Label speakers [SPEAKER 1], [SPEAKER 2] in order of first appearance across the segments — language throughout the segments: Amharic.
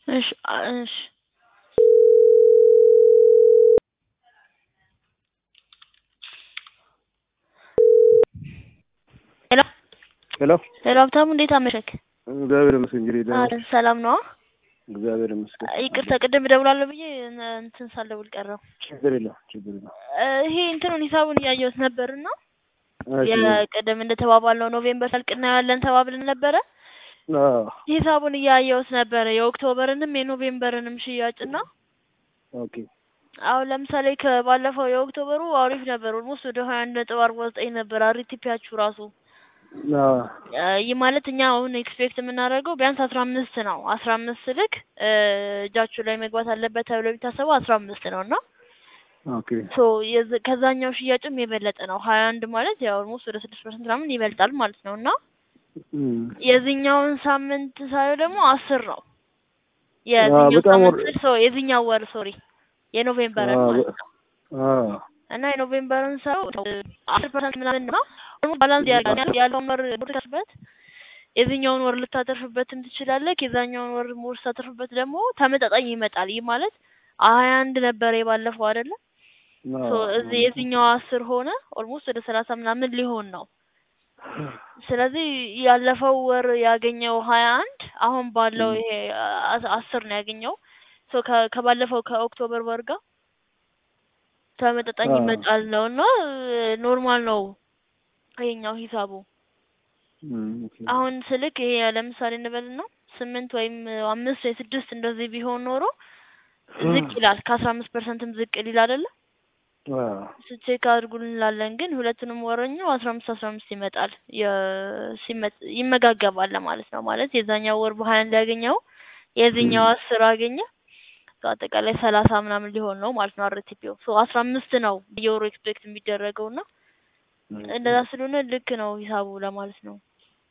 [SPEAKER 1] እሺ አ- እሺ ሄሎ
[SPEAKER 2] ሄሎ
[SPEAKER 1] ሄሎ ሀብታሙ እንዴት አመሸክ?
[SPEAKER 2] እግዚአብሔር ይመስገን። እንግዲህ ደህና
[SPEAKER 1] አረ ሰላም ነው?
[SPEAKER 2] እግዚአብሔር ይመስገን።
[SPEAKER 1] ይቅርታ ቅድም እደውላለሁ ብዬ እነ- እንትን ሳልደውል ቀረሁ።
[SPEAKER 2] ችግር የለም ችግር የለም።
[SPEAKER 1] እ፣ ይሄ እንትኑን ሂሳቡን እያየሁት ነበርና
[SPEAKER 2] እሺ።
[SPEAKER 1] የቅድም እንደተባባልነው ኖቬምበር ሰልቅ እናያለን ተባብለን ነበረ።
[SPEAKER 2] አዎ
[SPEAKER 1] ሂሳቡን እያየሁት ነበረ የኦክቶበርንም የኖቬምበርንም ሽያጭና
[SPEAKER 2] ኦኬ
[SPEAKER 1] አሁን ለምሳሌ ከባለፈው የኦክቶበሩ አሪፍ ነበር። ኦልሞስት ወደ ሀያ አንድ ነጥብ አርባ ዘጠኝ ነበር አሪቲፒያችሁ ራሱ
[SPEAKER 2] አዎ
[SPEAKER 1] እ፣ ይህ ማለት እኛ አሁን ኤክስፔክት የምናደርገው ቢያንስ አስራ አምስት ነው። አስራ አምስት ልክ እ፣ እጃችሁ ላይ መግባት አለበት ተብሎ የሚታሰበው አስራ አምስት ነው እና
[SPEAKER 2] ኦኬ
[SPEAKER 1] ሶ የዝ- ከዛኛው ሽያጭም የበለጠ ነው። ሀያ አንድ ማለት ያው ኦልሞስት ወደ ስድስት ፐርሰንት ምናምን ይበልጣል ማለት ነው እና
[SPEAKER 2] እም፣
[SPEAKER 1] የዚህኛውን ሳምንት ሳየው ደግሞ አስር ነው። የዚህኛው
[SPEAKER 2] በጣም
[SPEAKER 1] ሳምንት
[SPEAKER 2] ወር-
[SPEAKER 1] ስል ሰው የዚህኛው ወር ሶሪ የኖቬምበርን
[SPEAKER 2] አዎ፣
[SPEAKER 1] ማለት ነው
[SPEAKER 2] አዎ
[SPEAKER 1] እና የኖቬምበርን ሰው አስር ፐርሰንት ምናምን ነው ኦልሞስት ባላንስ ያደርጋል ያለውን ወር ብትከስበት የዚህኛውን ወር ልታተርፍበትም ትችላለህ። የዛኛውን ወር ሞር ስታተርፍበት ደግሞ ተመጣጣኝ ይመጣል። ይህ ማለት ሀያ አንድ ነበረ የባለፈው አይደለ? ሶ
[SPEAKER 2] አዎ፣
[SPEAKER 1] እዚህ የዚህኛው አስር ሆነ ኦልሞስት ወደ ሰላሳ ምናምን ሊሆን ነው። ስለዚህ ያለፈው ወር ያገኘው ሀያ አንድ አሁን ባለው ይሄ አ- አስር ነው ያገኘው። ሶ ከ- ከባለፈው ከኦክቶበር ወር ጋር ተመጣጣኝ
[SPEAKER 2] አዎ።
[SPEAKER 1] ይመጣል ነው እና ኖርማል ነው ይሄኛው ሂሳቡ።
[SPEAKER 2] እም፣ ኦኬ
[SPEAKER 1] አሁን ስልክ ይሄ ለምሳሌ እንበልና ስምንት ወይም አምስት ወይ ስድስት እንደዚህ ቢሆን ኖሮ ዝቅ ይላል ከአስራ አምስት ፐርሰንትም ዝቅ ሊል አይደለ?
[SPEAKER 2] አዎ
[SPEAKER 1] ቼክ አድርጉልን እንላለን። ግን ሁለቱንም ወረኛው አስራ አምስት አስራ አምስት ይመጣል የ- ሲመ- ይመጋገባል ማለት ነው። ማለት የዛኛው ወር በሀያ አንድ ያገኘው የዚህኛው አስር አገኘ አጠቃላይ ሰላሳ ምናምን ሊሆን ነው ማለት ነው። አርቲፒው ሶ አስራ አምስት ነው በየወሩ ኤክስፔክት የሚደረገው እና እንደዛ ስለሆነ ልክ ነው ሂሳቡ ለማለት ነው።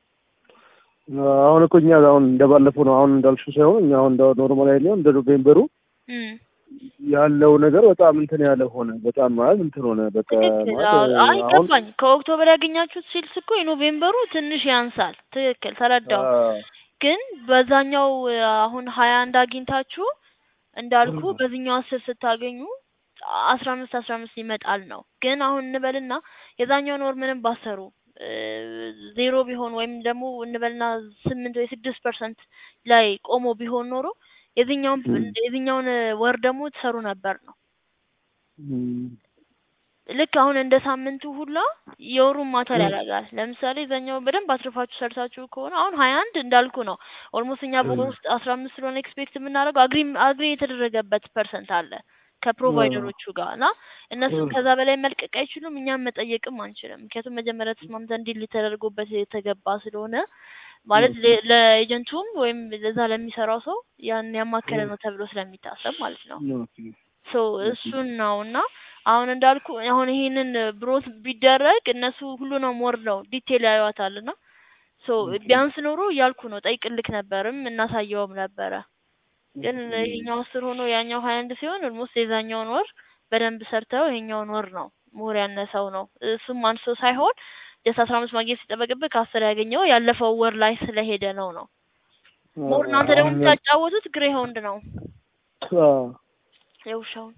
[SPEAKER 2] አሁን እኮ እኛ አሁን እንደባለፈው ነው። አሁን እንዳልሽው ሳይሆን እኛ አሁን እንደ ኖርማል ያለው እንደ ኖቬምበሩ
[SPEAKER 1] እም
[SPEAKER 2] ያለው ነገር በጣም እንትን ያለ ሆነ። በጣም ማለት እንትን ሆነ። በቃ
[SPEAKER 1] ትክክል።
[SPEAKER 2] ማለት
[SPEAKER 1] አዎ፣ አይ
[SPEAKER 2] አሁን
[SPEAKER 1] ገባኝ። ከኦክቶበር ያገኛችሁት ሲልስ እኮ የኖቬምበሩ ትንሽ ያንሳል። ትክክል ተረዳው።
[SPEAKER 2] አዎ
[SPEAKER 1] ግን በዛኛው አሁን ሀያ አንድ አግኝታችሁ እንዳልኩ በዚህኛው አስር ስታገኙ አስራ አምስት አስራ አምስት ይመጣል ነው። ግን አሁን እንበልና የዛኛውን ወር ምንም ባሰሩ እ፣ ዜሮ ቢሆን ወይም ደግሞ እንበልና ስምንት ወይ ስድስት ፐርሰንት ላይ ቆሞ ቢሆን ኖሮ የዚህኛውን
[SPEAKER 2] እም።
[SPEAKER 1] የዚህኛውን ወር ደግሞ ትሰሩ ነበር ነው።
[SPEAKER 2] እም፣
[SPEAKER 1] ልክ አሁን እንደ ሳምንቱ ሁላ የወሩን ማተር ያደርጋል። ለምሳሌ እዛኛው በደንብ አትርፋችሁ ሰርታችሁ ከሆነ አሁን ሀያ አንድ እንዳልኩ ነው። ኦልሞስት እኛ በወር ውስጥ አስራ አምስት ስለሆነ ኤክስፔክት የምናደርገው አግሪ አግሪ የተደረገበት ፐርሰንት አለ ከፕሮቫይደሮቹ ጋር እና እነሱ ከዛ በላይ መልቀቅ አይችሉም፣ እኛም መጠየቅም አንችልም። ምክንያቱም መጀመሪያ ተስማምተን እንዲል ተደርጎበት የተገባ ስለሆነ ማለት ለ- ለኤጀንቱም ወይም ለዛ ለሚሰራው ሰው ያን ያማከለ ነው ተብሎ ስለሚታሰብ ማለት ነው።
[SPEAKER 2] ኦኬ
[SPEAKER 1] ሶ እሱን ነው እና አሁን እንዳልኩ አሁን ይሄንን ብሮት ቢደረግ እነሱ ሁሉንም ወር ነው ዲቴል ያዩዋታል እና ሶ ቢያንስ ኖሮ እያልኩ ነው ጠይቅልክ ነበርም እናሳየውም ነበረ። ግን ይሄኛው አስር ሆኖ ያኛው ሀያ አንድ ሲሆን ኦልሞስት የዛኛውን ወር በደንብ ሰርተው ይሄኛውን ወር ነው ሞር ያነሰው ነው። እሱም አንሶ ሳይሆን ጀስት አስራ አምስት ማግኘት ሲጠበቅብህ ከአስር ያገኘው ያለፈው ወር ላይ ስለሄደ ነው ነው ሞር እናንተ ደግሞ
[SPEAKER 2] አሁን
[SPEAKER 1] የምታጫወቱት ግሬ ሆንድ ነው
[SPEAKER 2] አዎ
[SPEAKER 1] የውሻውን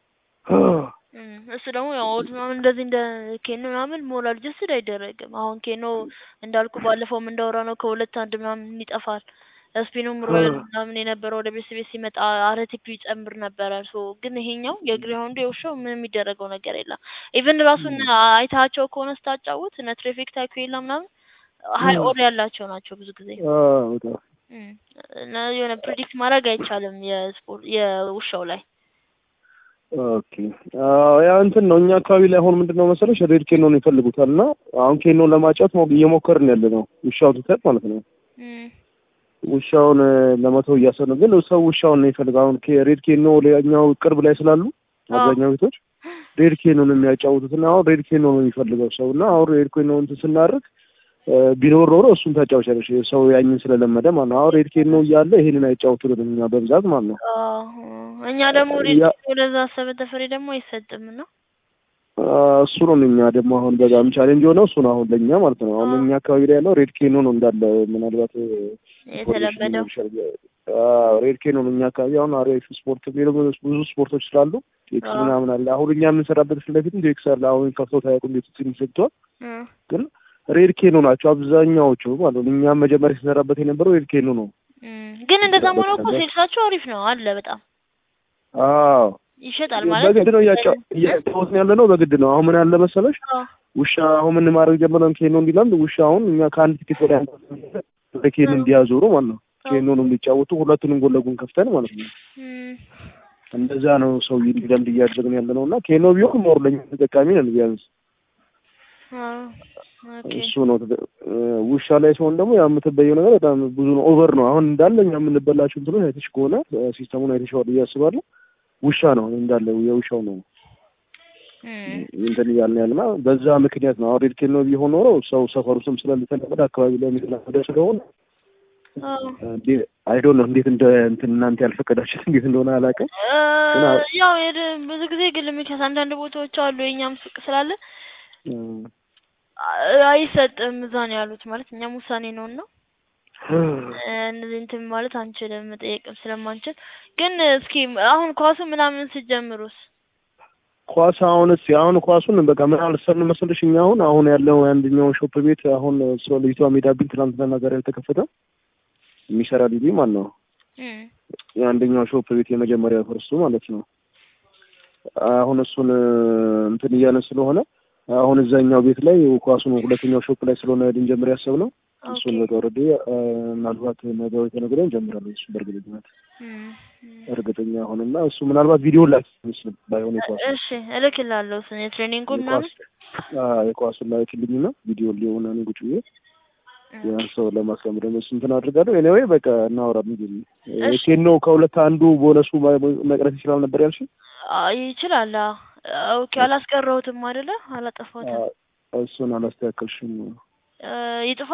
[SPEAKER 1] እም፣ እሱ ደግሞ ያው ኦልድ ምናምን እንደዚህ እንደ ኬኖ ምናምን ሞራል ጀስድ አይደረግም። አሁን ኬኖ እንዳልኩ ባለፈውም እንዳወራ ነው ከሁለት አንድ ምናምን ይጠፋል። ስፒኑም ሮያል ምናምን የነበረው ወደ ቤት ቤት ሲመጣ አረቲፒ ይጨምር ነበረ። ሶ ግን ይሄኛው የግሬሆንዱ የውሻው ምንም የሚደረገው ነገር የለም። ኢቭን ራሱን አይታቸው ከሆነ ስታጫውት እነ ትሬፊክ ታኩዌላ ምናምን ሀይ ኦር ያላቸው ናቸው ብዙ ጊዜ
[SPEAKER 2] አዎ በጣም
[SPEAKER 1] እም፣ እና የሆነ ፕሪዲክት ማድረግ አይቻልም የስፖርት የውሻው ላይ
[SPEAKER 2] ኦኬ አዎ ያ እንትን ነው። እኛ አካባቢ ላይ አሁን ምንድን ነው መሰለሽ ሬድ ኬኖን ይፈልጉታል እና አሁን ኬኖን ለማጫወት ሞ- እየሞከርን ያለ ነው። ውሻውን ትተን ማለት ነው።
[SPEAKER 1] እም፣
[SPEAKER 2] ውሻውን እ፣ ለመተው እያሰብን ነው። ግን ሰው ውሻውን ነው የሚፈልገው። አሁን ኬ- ሬድ ኬኖ ሌላኛው ቅርብ ላይ ስላሉ
[SPEAKER 1] አዎ።
[SPEAKER 2] አብዛኛው ቤቶች ሬድ ኬኖ ነው የሚያጫውቱት እና አሁን ሬድ ኬኖ ነው የሚፈልገው ሰው እና አሁን ሬድ ኬኖ እንትን ስናደርግ እ፣ ቢኖር ኖሮ እሱን ታጫውቻለሽ ሰው ያኝን ስለለመደ ማለት ነው። አሁን ሬድ ኬኖ እያለ ይሄንን አይጫወቱልንም እኛ በብዛት ማለት ነው።
[SPEAKER 1] አዎ። እኛ ደግሞ ሬድ
[SPEAKER 2] ያ-
[SPEAKER 1] ወደዛ አሰበ ተፈሪ ደግሞ አይሰጥም እና
[SPEAKER 2] አ፣ እሱ ነው እኛ ደግሞ አሁን በጣም ቻሌንጅ የሆነው እሱ ነው አሁን ለእኛ ማለት ነው። አሁን
[SPEAKER 1] አዎ።
[SPEAKER 2] እኛ አካባቢ ላይ ያለው ሬድ ኬኖ ነው እንዳለ ምናልባት እ፣
[SPEAKER 1] የተለመደው
[SPEAKER 2] ኢንፎርሜሽን ሬድ ኬኖ ነው እኛ አካባቢ አሁን አሪፍ ስፖርት ሌሎ ብዙ ስፖርቶች ስላሉ ቴክስ
[SPEAKER 1] አዎ።
[SPEAKER 2] ምናምን አለ። አሁን እኛ የምንሰራበት ፊት ለፊትም ቴክስ አለ። አሁን ከፍተው ታያቁም ቤት ትንሽ ሰጥቷል።
[SPEAKER 1] እ
[SPEAKER 2] ግን ሬድ ኬኖ ናቸው አብዛኛዎቹ ማለት ነው። እኛም መጀመሪያ ሲሰራበት የነበረው ሬድ ኬኖ ነው።
[SPEAKER 1] እም፣ ግን እንደዛም ሆኖ እኮ
[SPEAKER 2] ነገር-
[SPEAKER 1] ሴልሳቸው አሪፍ ነው አለ በጣም
[SPEAKER 2] አዎ
[SPEAKER 1] ይሸጣል ማለት
[SPEAKER 2] በግድ ነው እያጫ- እያጫወትን ያለ ነው። በግድ ነው። አሁን ምን ያለ መሰለሽ
[SPEAKER 1] አዎ።
[SPEAKER 2] ውሻ አሁን ምን ማድረግ ጀመረን ኬኖ እንዲላል ውሻ አሁን እኛ ከአንድ ቲኬት ወደ አንድ ወደ ኬኖ እንዲያዞሩ ማለት ነው። ኬኖን እንዲጫወቱ ሁለቱንም ጎን ለጎን ከፍተን ማለት ነው።
[SPEAKER 1] እም፣
[SPEAKER 2] እንደዛ ነው ሰው እንዲለምድ እያደረግን ያለ ነው እና ኬኖ ቢሆን ሞር ለኛ ተጠቃሚ ነን ቢያንስ
[SPEAKER 1] አዎ። ኦኬ
[SPEAKER 2] እሱ ነው ተጠ- እ፣ ውሻ ላይ ሲሆን ደግሞ ያው የምትበየው ነገር በጣም ብዙ ነው ኦቨር ነው አሁን እንዳለ እኛ የምንበላቸው እንትኖች አይተሽ ከሆነ እ፣ ሲስተሙን አይተሽዋል ብዬ አስባለሁ ውሻ ነው እንዳለ የውሻው ነው
[SPEAKER 1] እም፣
[SPEAKER 2] እንትን እያልን ያለና በዛ ምክንያት ነው አሁን ሬድ ኬኖ ቢሆን ኖሮ ሰው ሰፈር ውስጥም ስለሚተለመደ አካባቢ ላይ የሚተለመደ ስለሆነ
[SPEAKER 1] አዎ።
[SPEAKER 2] አይዶን ነው እንዴት እንደ እንትን እናንተ ያልፈቀዳችሁት እንዴት እንደሆነ አላውቅም
[SPEAKER 1] እ፣
[SPEAKER 2] ግን አዎ።
[SPEAKER 1] ያው የድ- ብዙ ጊዜ ግን ምክንያት አንዳንድ ቦታዎች አሉ የእኛም ሱቅ ስላለ
[SPEAKER 2] እ፣
[SPEAKER 1] አ- አይሰጥም እዛ ነው ያሉት ማለት እኛም ውሳኔ ነው እና እነዚህ እንትን ማለት አንችልም መጠየቅም ስለማንችል ግን እስኪ አሁን ኳሱ ምናምን ስትጀምሩስ
[SPEAKER 2] ኳስ አሁን እስኪ አሁን ኳሱን በቃ ምን አልሰርን መሰለሽ እኛ አሁን አሁን ያለው አንደኛው ሾፕ ቤት አሁን ስለ ልጅቷ ሜዳብኝ ትናንትና ዛሬ ያልተከፈተ የሚሰራ ልጅ ማለት ነው
[SPEAKER 1] እም፣
[SPEAKER 2] የአንደኛው ሾፕ ቤት የመጀመሪያ ፈርሱ ማለት ነው አሁን እሱን እ፣ እንትን እያለን ስለሆነ አሁን እዛኛው ቤት ላይ ኳሱን ሁለተኛው ሾፕ ላይ ስለሆነ ልንጀምር ያሰብነው እሱን
[SPEAKER 1] ኦኬ
[SPEAKER 2] በቃ ኦልሬዲ ምናልባት ነገ ወይ ከነገ ወዲያ እንጀምራለን እሱ በእርግጠኝነት
[SPEAKER 1] እም፣ እም።
[SPEAKER 2] እርግጠኛ አሁንና እሱ ምናልባት ቪዲዮ ላይ ምስል ባይሆን የኳስ
[SPEAKER 1] እሺ እልክላለሁ እሱን የትሬኒንጉ ምናምን
[SPEAKER 2] የኳሱን ላይ ክልኝና ቪዲዮ ሊሆን እኔ ቁጭ ብዬ ያን ሰው ለማስቀመጥ ደግሞ እሱ እንትን አድርጋለሁ። ኤኒዌይ በቃ እናወራለን። ግን
[SPEAKER 1] እሺ።
[SPEAKER 2] ኬኖ ከሁለት አንዱ ቦነሱ መቅረት ይችላል ነበር ያልሽ?
[SPEAKER 1] አ- ይችላል አዎ። ኦኬ አላስቀረሁትም አይደለ አላጠፋሁትም
[SPEAKER 2] እሱን አላስተካከልሽም።
[SPEAKER 1] እ፣ ይጥፋ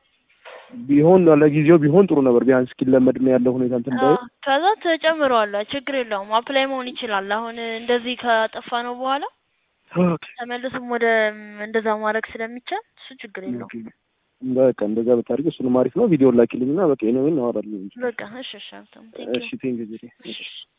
[SPEAKER 2] ቢሆን ለጊዜው ቢሆን ጥሩ ነበር። ቢያንስ እስኪለመድ ነው ያለው ሁኔታ እንትን ባይ
[SPEAKER 1] አ፣ ከዛ ተጨምረዋለሁ ችግር የለውም አፕላይ መሆን ይችላል አሁን እንደዚህ ካጠፋ ነው በኋላ ተመልስም ወደ እንደዛ ማድረግ ስለሚቻል እሱ ችግር የለውም
[SPEAKER 2] በቃ እንደዛ ብታደርጊ እሱንም አሪፍ ነው። ቪዲዮ ላኪልኝና በቃ ኤኒዌይ እናወራለን።
[SPEAKER 1] በቃ እሺ እሺ ሀብታሙ ቴንክ ዩ
[SPEAKER 2] እሺ ቴንክ ዩ
[SPEAKER 1] እሺ